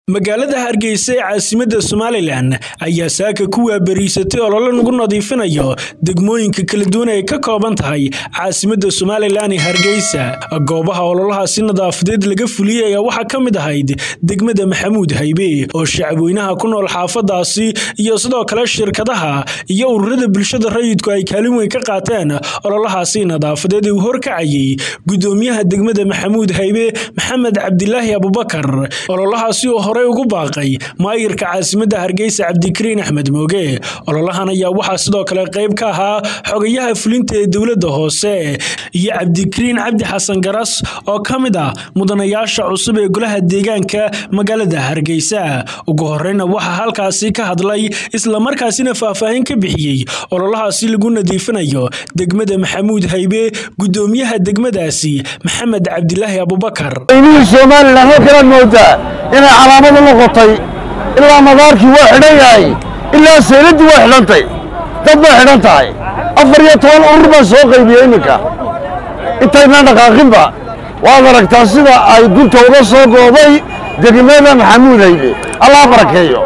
magaalada hargeysa ee caasimadda somalilan ayaa saaka ku waabariisatay olole lagu nadiifinayo degmooyinka kala duwan ay ka kooban tahay caasimadda somalilan ee hargeysa goobaha ololahaasi nadaafadeed laga fuliyey ayaa waxaa ka mid ahayd degmada maxamuud haybe oo shacabweynaha ku nool xaafadaasi iyo sidoo kale shirkadaha iyo ururada bulshada rayidku ay kaalin weyn ka qaateen ololahaasi nadaafadeed uu horkacayay gudoomiyaha degmada maxamuud haybe maxamed cabdilaahi abubakar ololahaasi oo horey ugu baaqay maayirka caasimadda hargeysa cabdikariin axmed mooge ololahan ayaa waxaa sidoo kale qayb ka ahaa xogayaha fulinta ee dowladda hoose iyo cabdikariin cabdi xasan garas oo ka mid ah mudanayaasha cusub ee golaha deegaanka magaalada hargeysa ugu horeyna waxaa halkaasi ka hadlay islamarkaasina faahfaahin ka bixiyey ololahaasi lagu nadiifinayo degmada maxamuud haybe gudoomiyaha degmadaasi maxamed cabdilaahi abubakar somalilan halkanaad moodaa inay calaamadu noqotay ilaa madaarkii waa xidhan yahay ilaa sayladdii waa xidhantay dad bay xidhan tahay afar iyo toban urur baan soo qaybiyey iminka intaynaan dhaqaaqinba waad aragtaa sida ay gunta uga soo gooday degmada maxamuud haybe allah barakeeyo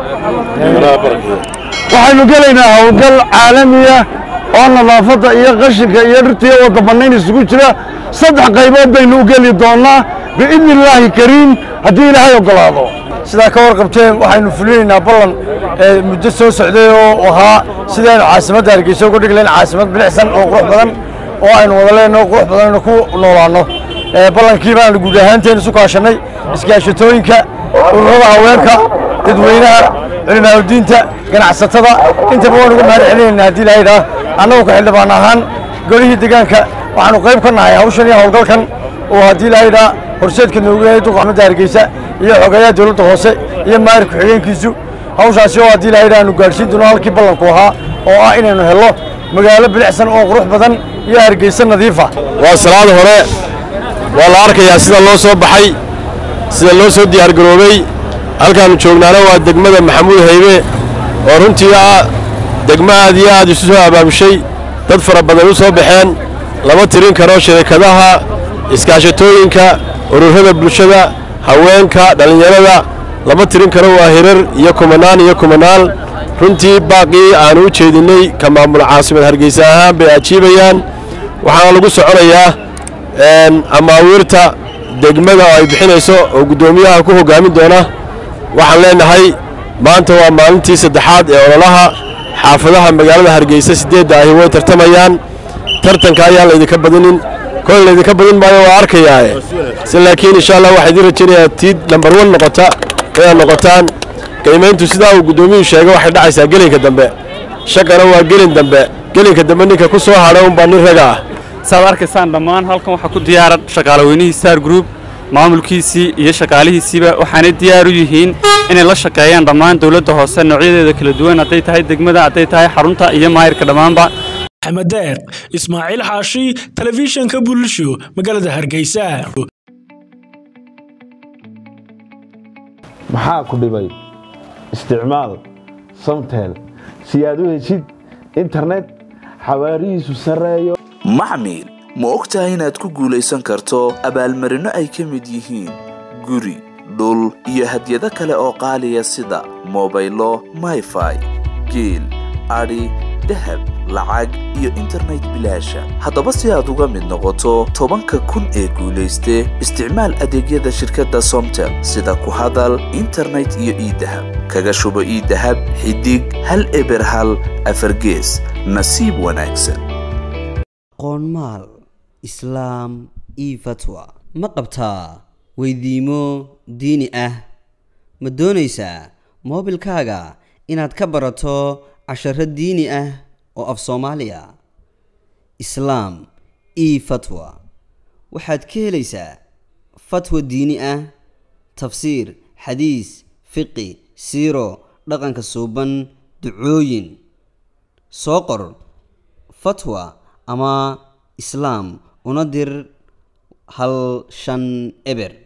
waxaynu gelaynaa howlgal caalamiya oo nadaafadda iyo qashinka iyo dhirta iyo wadda bannayn isugu jira saddex qaybood baynu u geli doonnaa biidni illaahi kariim haddii ilaahay oggolaado sidaa ka warqabteen waxaynu fulinaynaa ballan ee muddo soo socday oo ahaa sidaynu caasimadda hargeysa uga dhigi lahayn caasimad bilicsan oo qurux badan oo aynu wada leenaho qurux badan aynu ku noolaanno ballankii baanu guud ahaanteen isu kaashannay iskaashatooyinka ururada haweenka dadweynaha culimaadudiinta ganacsatada intaba waan uga mahad celinaynaa haddii ilahay idhaah annagu ka xildhibaan ahaan golihii deegaanka waxaanu qayb ka nahay hawshan iyo howlgalkan oo haddii ilahay idhaah horseedka noogu yahay duqa axmadda hargeysa iyo xogeeyaha dowladda hoose iyo maayir ku-xigeenkiisu hawshaasi oo haddii ilahay idhaah aanu gaadhsiin doono halkii ballanku ahaa oo ah inaynu hello magaalo bilicsan oo qurux badan iyo hargeysa nadiifa waa salaad hore waa la arkayaa sida loo soo baxay sida loo soo diyaargaroobay halkaannu joognaana waa degmada maxamuud haybe oo runtii ah degmo aad iyo aad isu soo abaabushay dad fara badan u soo baxeen lama tirin karo shirikadaha iskaashatooyinka ururada bulshada haweenka dhallinyarada lama tirin karo waa hirar iyo kumanaan iyo kumanaal runtii baaqii aannu u jeedinnay ka maamul caasimad hargeysa ahaan bay ajiibayaan waxaana lagu soconayaa amaawiirta degmada oo ay bixinayso oo guddoomiyaha ku hoggaamin doona waxaan leenahay maanta waa maalintii saddexaad ee ololaha xaafadaha magaalada hargeysa siddeedda ahi way tartamayaan tartanka ayaan laydinka badinin kol laydinka badin maayo waa arkayaae si laakiin insha allah waxaa idiin rajaynayaa tiid lambar wan noqota inaad noqotaan qiimayntu sidaa uu guddoomiyuhu sheegay waxay dhacaysaa gelinka dambe shaqana waa gelin dambe gelinka dambe ninka ku soo hadha unbaa nin raga ah saad arkaysaan dhammaan halkan waxaa ku diyaaran shaqaalaweynihii star group maamulkiisii iyo shaqaalihiisiiba waxaanay diyaar u yihiin inay la shaqeeyaan dhammaan dowladda hoose noocyadeeda kala duwan hadday tahay degmada hadday tahay xarunta iyo maayirka dhammaanba axmed deeq ismaaciil xaashi telefishanka bulsho magaalada hargeysa maxaa ku dhibay isticmaal samtel si aad u heshid internet xawaarihiisu sarreeyo maxmil ma og tahay inaad ku guulaysan karto abaalmarinno ay ka mid yihiin guri dhul iyo hadyado kale oo qaaliya sida mobaylo mayfai geel adhi dahab lacag iyo internet bilaasha haddaba si aad uga mid noqoto tobanka kun ee guulayste isticmaal adeegyada shirkadda somtel sida ku hadal internet iyo iidahab kaga shubo iidahab xidig hal eber hal afargees nasiib wanaagsan qoonmaal islaam io fatwa ma qabtaa weydiimo diini ah ma doonaysaa moobilkaaga inaad ka barato casharo diini ah oo af soomaaliya islaam io fatwa waxaad ka helaysaa fatwa diini ah tafsiir xadiis fiqi siiro dhaqanka suuban ducooyin soo qor fatwa ama islaam una dir hal shan eber